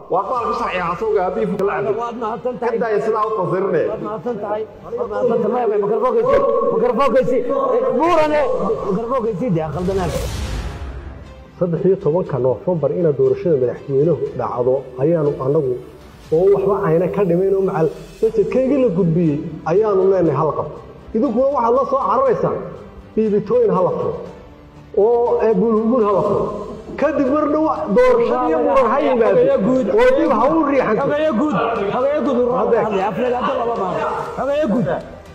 waa baalka sharciga asawga haddii fuka la cabdo waad mahadsan tahay kadaya sidaa u fasirne waad mahadsan tahay waad mahadsan tahay maya makarfookaysi makarfookaysi buurane makarfookaysi dee khaldanaag saddex iyo tobanka noofembar ina doorashada madaxweynuhu dhacdo ayaanu annagu oo waxba ayna ka dhimayn oo macal majedkaygii la gudbiyey ayaanu leenahay hal qabto idinkuna waxaad la soo cararaysaan biibitooyin hala furo oo bulhugul hala furo kadib mar dhow doorashada iyo muran ha yimaado oo dib ha u riixanto xogeeye guud xogeeye guud ururada hadlay afleed hadda laba maa xogeeye guud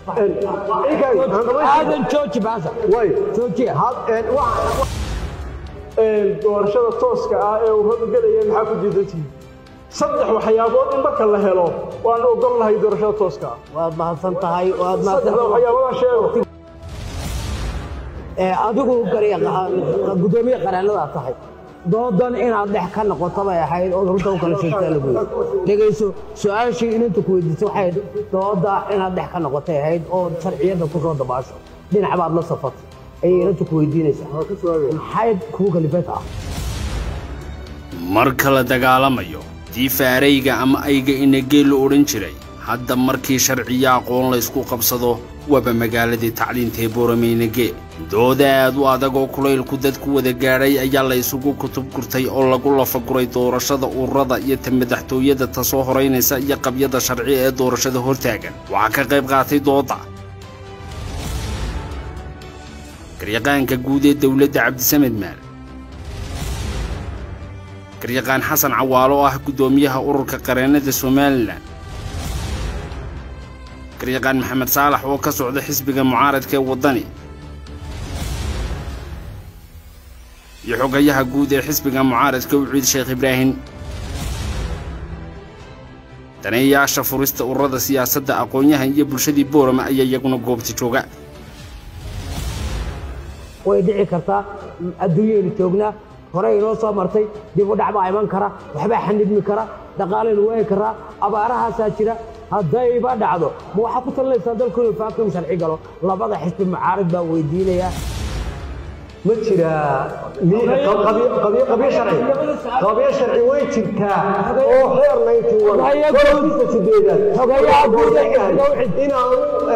aadan jooji baasa way joojiya doorashada tooska ah ee ururadu gelayeen maxaa ku diidantihiin saddex waxyaabood in marka la helo waan ogol lahay doorashada tooska ah waad mahadsan tahay waad mahadsan saddexda waxyaaboodaan sheego ee adigu gudoomiye qareennadaad tahay doodan inaad dhex ka noqoto bay ahayd oo runta u kala sheegtaa lagu yidhi dhegayso su-aashii inanta ku weydiisay waxay dooda inaad dhex ka noqotay ahayd oo sharciyadda ku soo dabaasho dhinac baad la safatay ayay inanta ku weydiinaysaa maxay kugu kalifata ah marka la dagaalamayo diifaarayga ama ayga inagee la odhan jiray hadda markii sharciyo aqoon laysku qabsado waaba magaaladii tacliintaee boorameynagee dooda aad u adag oo kulaylku dadku wada gaadhay ayaa la isugu kutub gurtay oo lagu lafaguray doorashada ururada iyo ta madaxtooyada ta soo horaynaysa iyo qabyada sharci ee doorashada hortaagan waxaa ka qayb qaatay dooda garyaqaanka guud ee dowladda cabdisamed maal garyaqaan xasan cawaalo oo ah guddoomiyaha ururka qareennada somalilan garyaqaan maxamed saalax oo ka socda xisbiga mucaaradka ee waddani iyo xogayaha guud ee xisbiga mucaaradka uciid sheekh ibraahim daneeyaasha furista ururada siyaasadda aqoon-yahan iyo bulshadii boorama ayaa iyaguna goobta jooga way dhici kartaa adduunyaynu joognaa horey inoo soo martay dib u dhac baa iman kara waxbaa xanidmi kara dhaqaalaynu waayi karaa abaarahaasaa jira haddayba dhacdo ma waxaa ku talinaysaa dalku inuu faakum sharci galo labada xisbi mucaarid baa weydiinaya ma jiraa qabyo sharci qabyo sharci way jirtaa oo xeer naynti wada sideedaad xogayaha guud ee xisbiga inaanu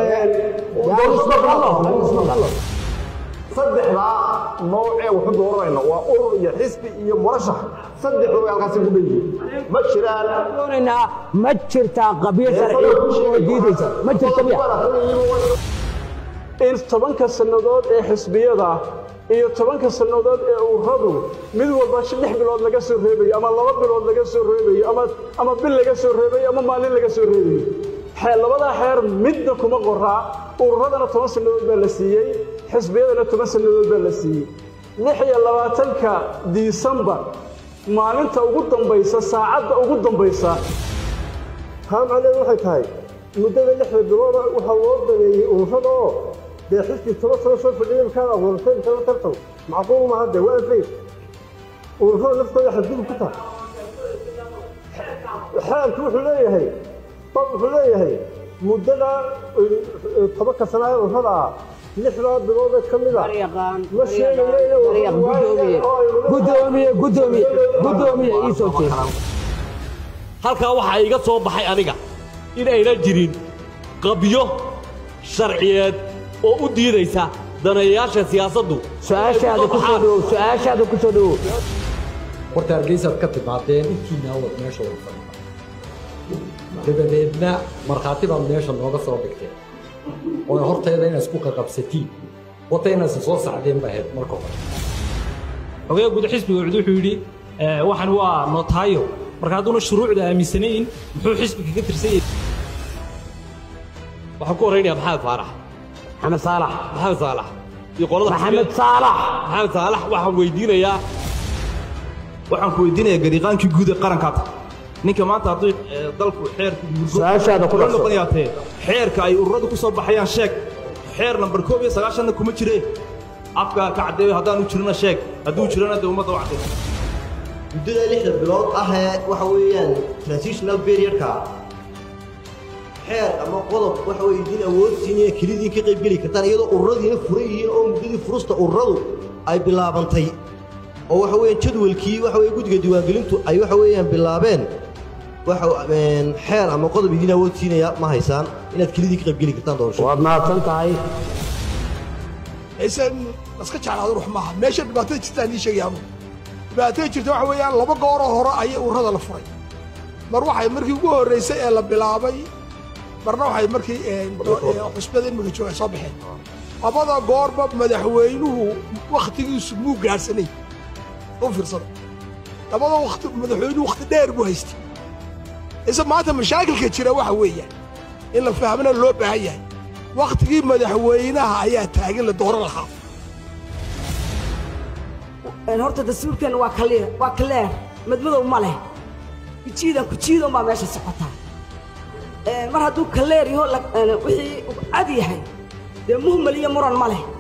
saddexdaa nooc ee waxu dooranayna waa urur iyo xisbi iyo murashax saddexdu way halkaasi ku dhan yihiin ma jiraan doonaynaa ma jirtaa qabyo sharci oo diidaysa ma jirta miya in tobanka sannadood ee xisbiyada iyo tobanka sannadood ee ururadu mid walba lix bilood laga soo reebayo ama laba bilood laga soo reebayo ama ama bil laga soo reebayo ama maalin laga soo reebayo labadaa xeer midna kuma qoraa ururadana toban sannadood baa la siiyey xisbiyadana toban sannadood baa la siiyey lix iyo labaatanka disembar maalinta ugu dambaysa saacadda ugu dambaysa taa macnaheedu waxay tahay muddada lixda bilooda waxaa loo daneeyey ururada oo dee xisbi toban sano soo fadhiya markaad abuuratay intaba tartan macquul maaha dee waa anfay ururada naftooda xadgudub ku tahay xeelku wuxuu leeyahay bab wuxuu leeyahay muddada tobanka sana ee ururada ah lixdaa bilood ee ka mid a ma gudoomiye gudoomiye gudoomiye ii soo jeeda halkaa waxaa iga soo baxay aniga in ayna jirin qabyo sharciyeed oo u diidaysa daneeyayaasha siyaasaddu su-aashaada ku soo dhawow su-aashaada ku soo dhawow horta hargeysaad ka timaadeen intiinaa wad meesha wada fadhida dabadeedna markhaati baad meesha nooga soo dhigteen oo horteeda inaad isku qaqabsatiin wata inaad soo sacdeen ba ahayd marka hore xogaha guud xisbiga wuxuu wuxuu yidhi waxan waa notaayo marka hadduuna shuruucda aaminsanayn muxuu xisbiga ka tirsan yahay waxaan ku horaynayaa maxamed faarax maxamed saalax maxamed saalax iyo qolada maxamed saalax maxamed saalax waxaan weydiinayaa waxaan ku weydiinayaa gariiqaankii guud ee qarankaad ninka maanta hadduu dalku xeerka su-aashaada ku dhaqso noqonayaatee xeerka ay ururadu ku soo baxayaan sheeg xeer nambar koob iyo sagaashanna kuma jire afka ka caddeeyo haddaanu jirina sheeg hadduu jirana dee ummadda u caddeeyo muddada lixda bilood ah ee waxa weeyaan transitional periodka xeer ama qodob waxa weye idin awood siinaya kelidiin ka qaybgeli kartaan iyadoo ururadiina furan yihiin oo muddadii furusta ururadu ay bilaabantay oo waxa weeyaan jadwalkii waxa weye guddiga diiwaangelintu ay waxa weeyaan bilaabeen waxa een, xeer ama qodob idin awood siinaya ma haysaan inaad kelidii ka qaybgeli kartaan doorashada waad mahadsan tahay aysan laska jeclaado ruux maaha meesha dhibaatada jirtaan ii sheegaya anugu dhibaatada jirta waxa weeyaan laba gooroo hore ayay ururada la furay mar waxay markii ugu horreysay ee la bilaabay marna waxay markii een, do- ee, xusbada imika jooga ay soo baxeen labada goorba madaxweynuhu wakhtigiisu muu gaadhsanay u fiirsada labada wakti madaxweynuhu wakhti dheer buu haystay isa maanta mashaakilka jira waxa weeyaan in la fahmana loo baahan yahay wakhtigii madaxweynaha ayaa taagan la dooran lahaa Een, horta dastuurkeenna waa kaliir waa kaleer madmadow ma leh kujiidan kujiidan baa meesha socotaa Een, mar hadduu kaleer yaho la- een, wixii uu cad yahay dee muhmal iyo muran ma leh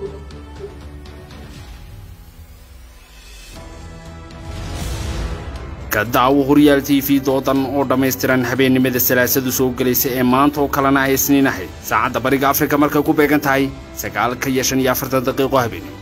ka daawo horyaal t v doodan oo dhammaystiran habeennimada salaasadu soo gelaysa ee maanta oo kalena ay isniin ahayd saacadda bariga afrika markay ku beegan tahay sagaalka iyo shan iyo afartan daqiiqo habeenimo